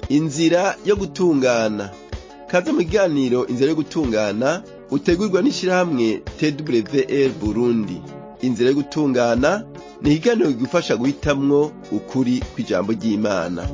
inzira yo gutungana kaze mu kiganiro inzira yo gutungana utegurwa n'ishirahamwe twr burundi inzira yo gutungana ni ikiganiro kigufasha guhitamwo ukuri kw'ijambo ry'imana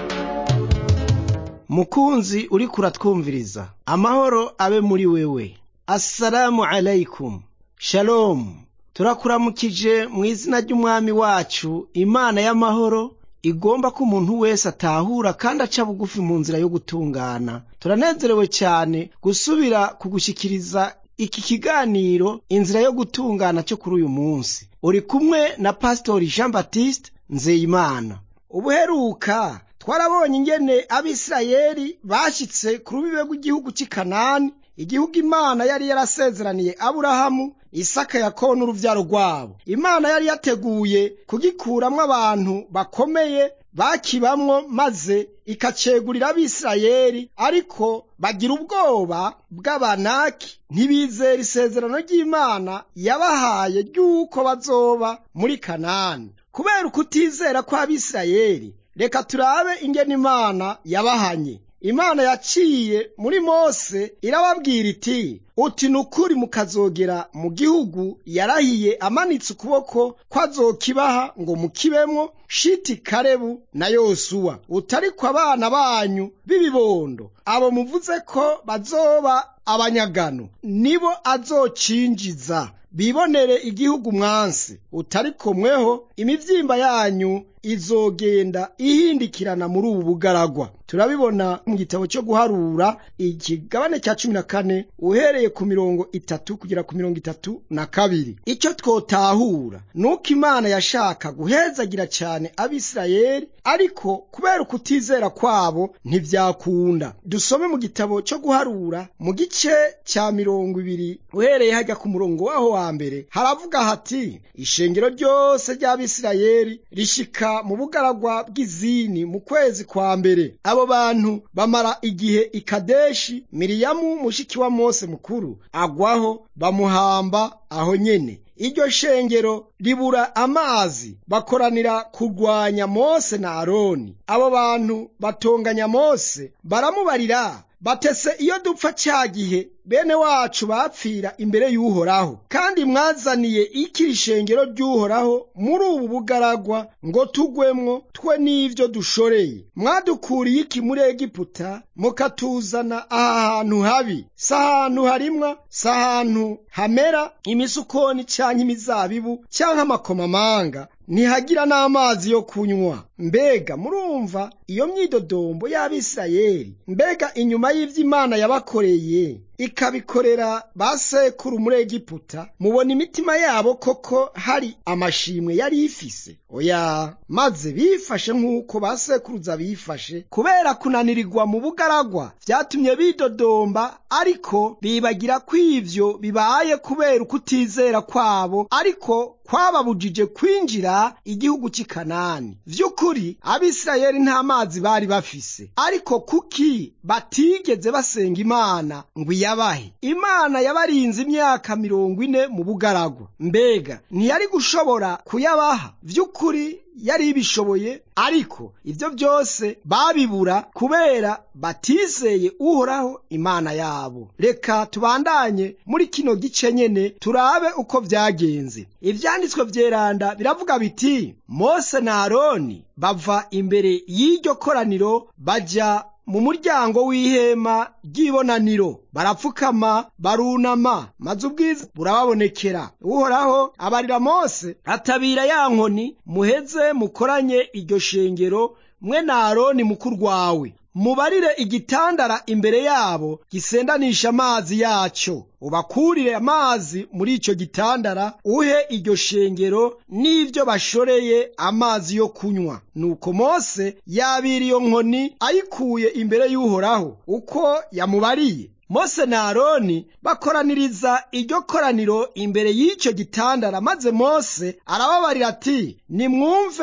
mukunzi uriko uratwumviriza amahoro abe muri wewe assalamu alaikum shalomu turakuramukije mu izina ry'umwami wacu imana y'amahoro igomba ko umuntu wese atahura kandi aca bugufi mu nzira yo gutungana turanezerewe cyane gusubira kugushyikiriza iki kiganiro inzira yo gutungana cyo kuri uyu munsi uri kumwe na pasitori jean baptiste nzeyimana ubuheruka twarabonye ingene abisirayeli bashyitse ku rubibe rw'igihugu cy'i kanani igihugu imana yari yarasezeraniye aburahamu isaka yakobo n'uruvyaro rwabo imana yari yateguye kugikuramwo abantu bakomeye bakibamwo maze ikacegurira abisirayeli ariko bagira ubwoba bw'abanaki ntibizera isezerano ry'imana yabahaye ry'uko bazoba muri kanani kubera ukutizera kw'abisirayeli reka turabe ingene imana yabahanye imana yaciye muri mose irababwira iti uti ni ukuri mukazogera mu gihugu yarahiye amanitse ukuboko ko azokibaha ngo mukibemwo shiti karebu na yosuwa utariko abana banyu b'ibibondo abo muvuze ko bazoba abanyagano nibo azocinjiza bibonere igihugu mwansi utariko mweho imivyimba yanyu izogenda ihindikirana muri ubu bugaragwa turabibona mu gitabo cyo guharura ikigabane cya cumi na kane uhereye ku mirongo itatu kugera ku mirongo itatu na kabiri icyo twotahura ni uko imana yashaka guhezagira cyane abisirayeli ariko kubera ukutizera kwabo ntivyakunda dusome mu gitabo cyo guharura mu gice cya mirongo ibiri uhereye hajya ku murongo waho wa mbere haravuga hati ishengero ryose ry'abisirayeli rishika mu bugaragwa bw'izini mu kwezi kwa mbere abo bantu bamara igihe ikadeshi miriyamu mushiki wa mose mukuru agwaho bamuhamba aho nyene iryo shengero ribura amazi bakoranira kurwanya mose na aroni abo bantu batonganya mose baramubarira batese iyo dupfa cya gihe bene wacu bapfira imbere y'uhoraho kandi mwazaniye iki ishengero ry'uhoraho muri ubu bugaragwa ngo tugwemwo twe n'ivyo dushoreye mwadukuriye iki muri egiputa mukatuzana aha hantu habi si ahantu harimwa si ahantu hamera imisukoni canke imizabibu canke amakomamanga ntihagira n'amazi yo kunywa mbega murumva iyo myidodombo y'abisirayeli mbega inyuma y'ivyo imana yabakoreye ikabikorera ba sekuru muri egiputa mubona imitima yabo koko hari amashimwe yari ifise oya maze bifashe nk'uko ba sekuruza bifashe kubera kunanirirwa mu bugaragwa vyatumye bidodomba ariko bibagira ko ivyo bibaye kubera ukutizera kwabo ariko kwababujije kwinjira igihugu cy'i kanani vy'ukuri abisirayeli nta mazi bari bafise ariko kuki batigeze basenga imana ngo iyabahe imana yabarinze imyaka mirongo ine mu bugaragwa mbega ntiyari gushobora kuyabaha vy'ukuri yari ibishoboye ariko ivyo byose babibura kubera batizeye uhoraho imana yabo reka tubandanye muri kino gice nyene turabe uko vyagenze ivyanditswe vyeranda biravuga biti mose na aroni bava imbere y'iryo koraniro baja mu muryango w'ihema ry'ibonaniro barapfukama barunama maze ubwiza burababonekera uhoraho abarira mose atabira ya nkoni muheze mukoranye iryo shengero mwe na aroni mukuru wawe mubarire igitandara imbere yabo gisendanisha amazi yacyo ubakurire amazi muri icyo gitandara uhe iryo shengero n'ibyo bashoreye amazi yo kunywa nuko mose yabira iyo nkoni ayikuye imbere y'uhoraho uko yamubariye mose na aroni bakoraniriza iryo koraniro imbere y'icyo gitandara maze mose arababarira ati nimwumve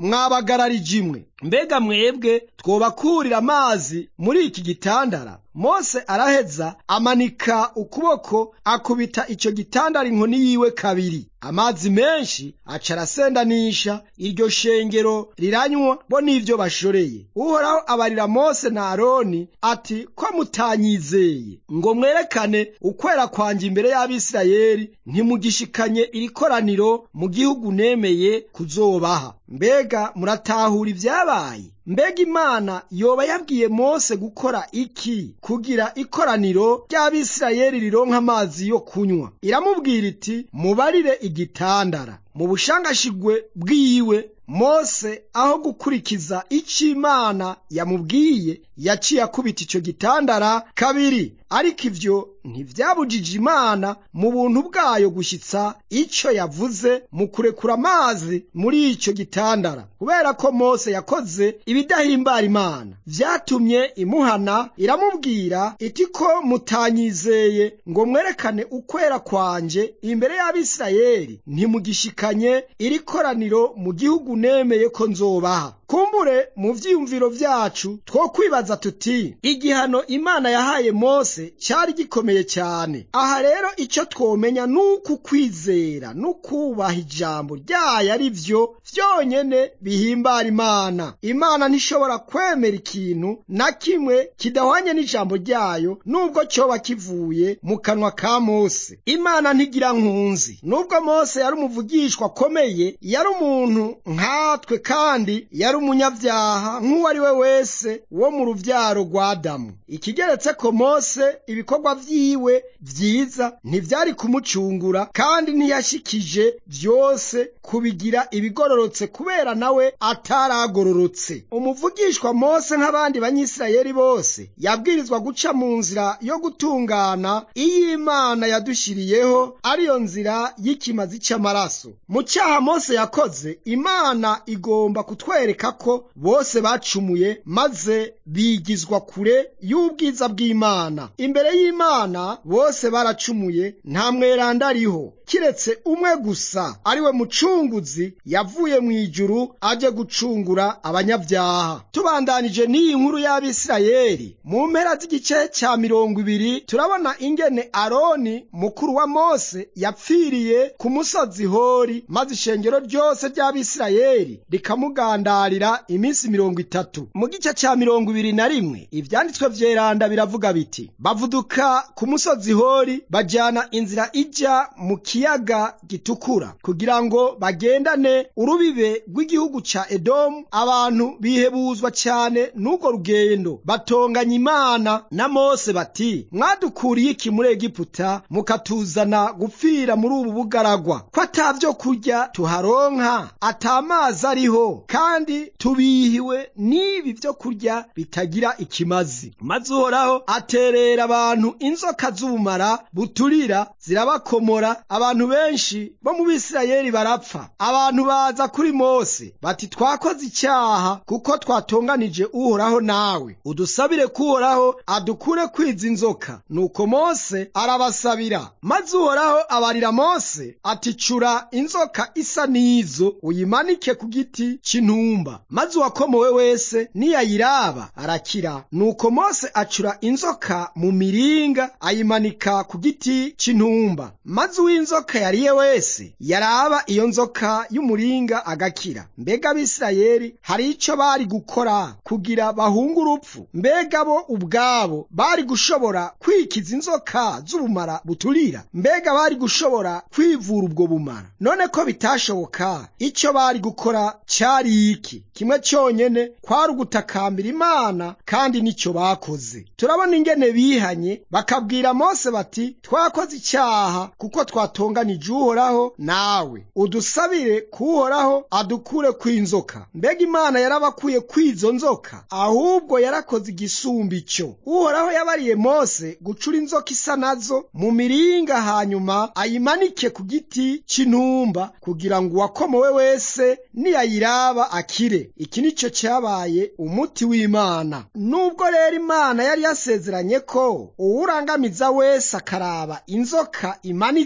mwabagararije imwe mbega mwebwe twobakurira amazi muri iki gitandara mose araheza amanika ukuboko akubita icyo gitandara inkoni yiwe kabiri amazi menshi aca arasendanisha iryo shengero riranywa bo n'ivyo bashoreye uhoraho abarira mose na aroni ati ko mutanyizeye ngo mwerekane ukwera kwanje imbere y'abisirayeli ntimugishikanye iri koraniro mu gihugu nemeye kuzobaha mbega muratahura ibyabaye mbega imana yoba yabwiye mose gukora iki kugira ikoraniro ry'abisirayeli rironka amazi yo kunywa iramubwira iti mubarire igitandara mu bushangashigwe bwiwe mose aho gukurikiza icyo imana yamubwiye yaciye akubita icyo gitandara kabiri ariko ivyo ntivyabujije imana mu buntu bwayo gushyitsa icyo yavuze mu kurekura amazi muri icyo gitandara kubera ko mose yakoze ibidahimbara imana vyatumye imuhana iramubwira iti ko mutanyizeye ngo mwerekane ukwera kwanje imbere y'abisirayeli ntimugishikanye iri koraniro mu gihugu nemeye ko nzobaha kumbure mu vyiyumviro vyacu two kwibaza tuti igihano imana yahaye mose cyari gikomeye cyane aha rero icyo twomenya ni uku kwizera n'ukubaha ijambo ryayo ari vyo vyonyene bihimbara imana imana ntishobora kwemera ikintu na kimwe kidahwanye n'ijambo ryayo nubwo cyoba kivuye mu kanwa ka mose imana ntigira nkunzi nubwo mose yari umuvugishwa akomeye yari umuntu nkatwe kandi yari umunyabyaha nk'uwo ari we wese wo mu ruvyaro rwa adamu ikigeretse ko mose ibikorwa vyiwe vyiza ntivyari kumucungura kandi ntiyashikije vyose kubigira ibigororotse kubera nawe ataragororotse umuvugishwa mose nk'abandi banyisirayeli bose yabwirizwa guca mu nzira yo gutungana iyo imana yadushiriyeho ariyo nzira y'ikimazi c'amaraso mu cyaha mose yakoze imana igomba kutwereka ko bose bacumuye maze bigizwa kure y'ubwiza bw'imana imbere y'imana bose baracumuye nta mweranda ariho kiretse umwe gusa ariwe mucunguzi yavuye mu ijuru aje gucungura abanyabyaha tubandanije n'iyi nkuru y'abisirayeli mu mpera z'igice cya mirongo ibiri turabona ingene aroni mukuru wa mose yapfiriye ku musozi hori maze ishengero ryose ry'abisirayeli rikamugandarira iminsi mirongo itatu mu gice cya mirongo ibiri na rimwe ivyanditswe vyeranda biravuga biti bavuduka ku musozi hori bajyana inzira ijya mu kiyaga gitukura kugira ngo bagendane urubibe rw'igihugu ca edomu abantu bihebuzwa cyane n'urwo rugendo batonganya imana na mose bati mwadukuriye iki muri egiputa mukatuzana gupfira muri ubu bugaragwa ko ata vyo kurya tuharonka ata amazi ariho kandi tubihiwe n'ibi vyo kurya bitagira ikimazi maze uhoraho aterera abantu inzoka z'ubumara buturira zirabakomora abantu benshi bo mu bisirayeli barapfa abantu baza kuri mose bati twakoze icyaha kuko twatonganije uhoraho nawe udusabire kuhoraho adukure kwiza inzoka nuko mose arabasabira maze uhoraho abarira mose ati cura inzoka isa n'izo uyimanike ku giti cy'intumba maze uwakomowe wese niyayiraba arakira nuko mose acura inzoka mu miringa ayimanika ku giti cy'intumba maze uw'inzoka yariye wese yaraba iyo nzoka y'umuringa agakira mbega abisirayeli hari icyo bari gukora kugira bahunge urupfu mbega bo ubwabo bari gushobora kwikiza inzoka z'ubumara buturira mbega bari gushobora kwivura ubwo bumara none ko bitashoboka icyo bari gukora cyari iki kimwe cyonyene kwari ugutakambira imana kandi nicyo bakoze turabona ingene bihanye bakabwira mose bati twakoze icyaha kuko twatonganije uhoraho nawe udusabire kuhoraho adukure kw'inzoka mbega imana yarabakuye kw'izo nzoka ahubwo yarakoze igisumba icyo uhoraho yabariye mose gucura inzoka isa nazo mu miringa hanyuma ayimanike ku giti cy'intumba kugira ngo uwakomowe wese niyayiraba akire iki nicyo cyabaye umuti w'imana nubwo rero imana yari yasezeranye ko uwurangamiza wese akaraba inzoka imanitse akira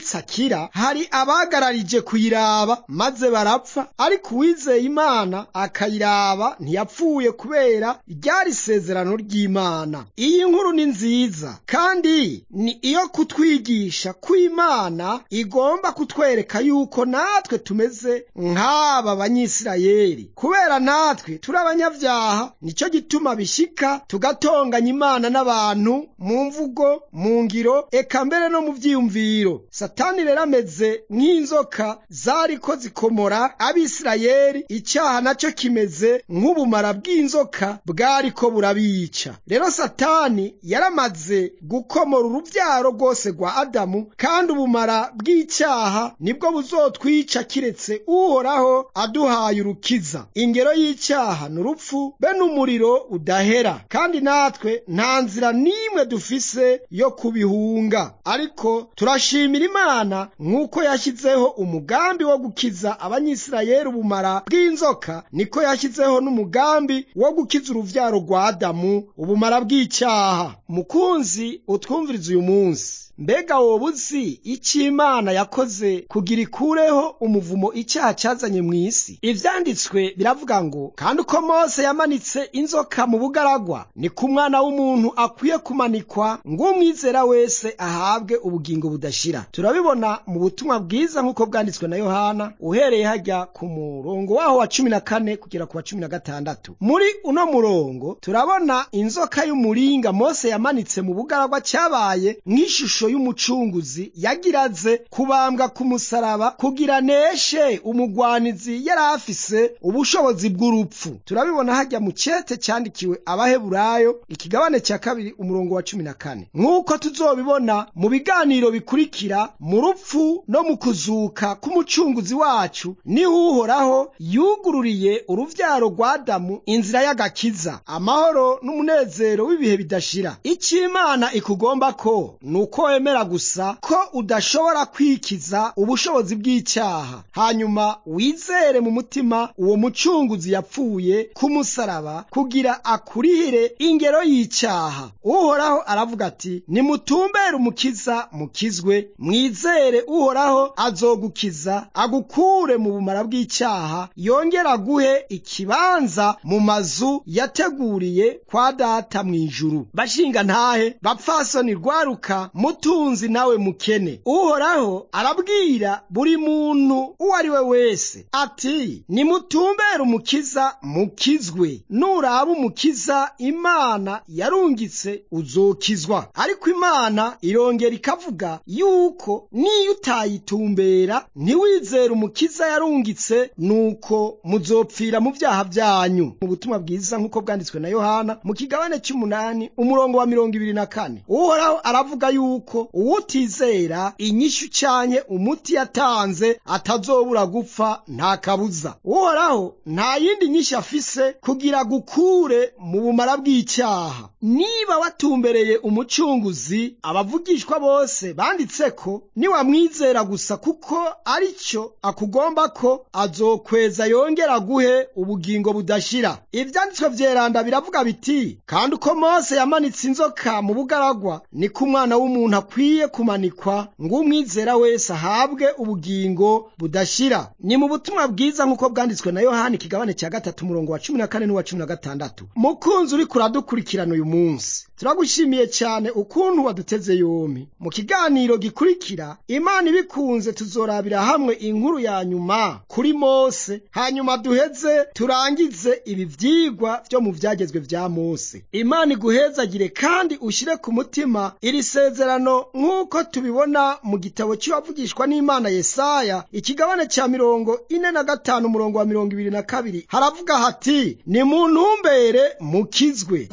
itagira hari abagararije kuyiraba maze barapfa ariko uwizeye imana akayiraba ntiyapfuye kubera ryari isezerano ry'imana iyi nkuru ni nziza kandi ni iyo kutwigisha ko imana igomba kutwereka yuko natwe tumeze nk'aba banyisirayeli kubera natwe turi abanyabyaha nicyo gituma bishika tugatonganya imana n'abantu mu mvugo mu ngiro eka mbere no mu byiyumviro satani rero ameze nk'inzoka zariko zikomora abisirayeli icyaha nacyo kimeze nk'ubumara bw'inzoka bwariko burabica rero satani yaramaze gukomora urubyaro rwose rwa adamu kandi ubumara bw'icyaha nibwo buzotwica kiretse uhoraho aduhaye urukiza ingero y'icyaha ni urupfu be n'umuriro udahera kandi natwe nta nzira n'imwe dufise yo kubihunga ariko turashimira imana nk'uko yashyizeho umugambi wo gukiza abanyisirayeli ubumara bw'inzoka niko yashyizeho n'umugambi wo gukiza uruvyaro rwa adamu ubumara bw'icyaha mukunzi utwumviriza uyu munsi mbega woba uzi icyo imana yakoze kugira ikureho umuvumo icyaha cyazanye mu isi ibyanditswe biravuga ngo kandi uko mose yamanitse inzoka mu bugaragwa ni ku mwana w'umuntu akwiye kumanikwa ng'umwizera wese ahabwe ubugingo budashira turabibona mu butumwa bwiza nk'uko bwanditswe na yohana uhereye hajya ku murongo waho wa cumi na kane kugera ku wa cumi na gatandatu muri uno murongo turabona inzoka y'umuringa mose yamanitse mu bugaragwa cyabaye nk'ishusho y'umucunguzi yagiraze kubambwa ku musaraba kugira neshe umugwanizi yari afise ubushobozi bw'urupfu turabibona hajya mu cyete cyandikiwe abaheburayo ikigabane cya kabiri umurongo wa cumi na kane nk'uko tuzobibona mu biganiro bikurikira mu rupfu no mu kuzuka k'umucunguzi wacu niho uhoraho yugururiye uruvyaro rwa adamu inzira y'agakiza amahoro n'umunezero w'ibihe bidashira icyo imana ikugomba ko ni uko wemera gusa ko udashobora kwikiza ubushobozi bw'icyaha hanyuma wizere mu mutima uwo mucunguzi yapfuye ku musaraba kugira akurihire ingero y'icyaha uhoraho aravuga ati nimutumbere umukiza mukizwe mwizere uhoraho azogukiza agukure mu bumara bw'icyaha yongera aguhe ikibanza mu mazu yateguriye kwa data mu ijuru bashinga ntahe bapfasoni rwaruka mutunzi nawe mukene uhoraho arabwira buri muntu uwo ari we wese ati nimutumbere umukiza mukizwe nuraba umukiza imana yarungitse uzokizwa ariko imana irongera ikavuga yuko niyo utayitumbera ntiwizere umukiza yarungitse nuko muzopfira mu byaha byanyu mu butumwa bwiza nk'uko bwanditswe na yohana mu kigabane cy'umunani umurongo wa mirongo ibiri na kane uhoraho aravuga yuko uwutizera inyishyu cyanye umuti yatanze atazobura gupfa nta kabuza uhoraho nta yindi nyishyu afise kugira gukure mu bumara bw'icyaha niba watumbereye umucunguzi abavugishwa bose banditse ko niwamwizera gusa kuko ari cyo akugomba ko azokweza yongera guhe ubugingo budashira ibyanditswe vyeranda biravuga biti kandi uko mose yamanitse inzoka mu bugaragwa niko umwana w'umuntu akwiye kumanikwa ng'umwizera wese ahabwe ubugingo budashira ni mu butumwa bwiza nk'uko bwanditswe na yohani ikigabane cya gatatu umurongo wa cumi na kane n'uwa cumi na gatandatu mukunzi uriko uradukurikirana uyu munsi turagushimiye cyane ukuntu waduteze yombi mu kiganiro gikurikira imana ibikunze tuzorabira hamwe inkuru ya nyuma kuri mose hanyuma duheze turangize ibi vyigwa vyo mu vyagezwe vya mose imana iguhezagire kandi ushyire ku mutima iri sezerano nk'uko tubibona mu gitabo cy'uwavugishwa n'imana yesaya ikigabane cya mirongo ine na gatanu umurongo wa mirongo ibiri na kabiri haravuga hati ni mu ntumbere mukizwe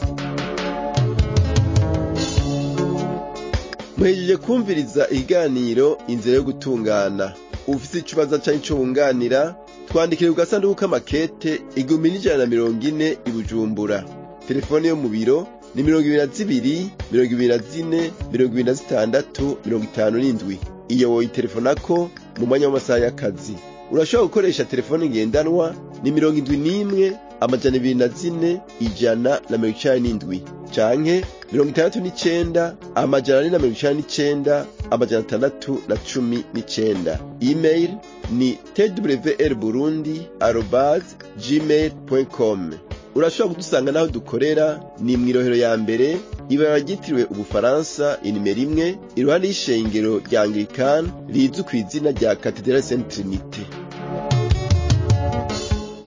muhejeje kumviriza ikiganiro inzira yo gutungana ufite ikibazo cyangwa icyo wunganira twandikire ku gasanduku k'amakete igihumbi n'ijana na mirongo ine i bujumbura telefone yo mu biro ni mirongo ibiri na zibiri mirongo ibiri na zine mirongo ibiri na zitandatu mirongo itanu n'indwi iyo woyitelefonako mu mwanya w'amasaha y'akazi urashobora gukoresha telefone ngendanwa ni mirongo indwi n'imwe amajana ibiri na zine ijana na mirongo icenda n'indwi canke mirongo itandatu n'icenda amajana ane na mirongo icenda n'icenda amajana atandatu na cumi n'icenda email ni twr burundi arobase gmail com urashobora kudusanga n'aho dukorera ni mw'irohero ya mbere ibara ryitiriwe ubufaransa inimero imwe iruhande y'ishengero rya anglikani rizwi ku izina rya katedrali saint trinite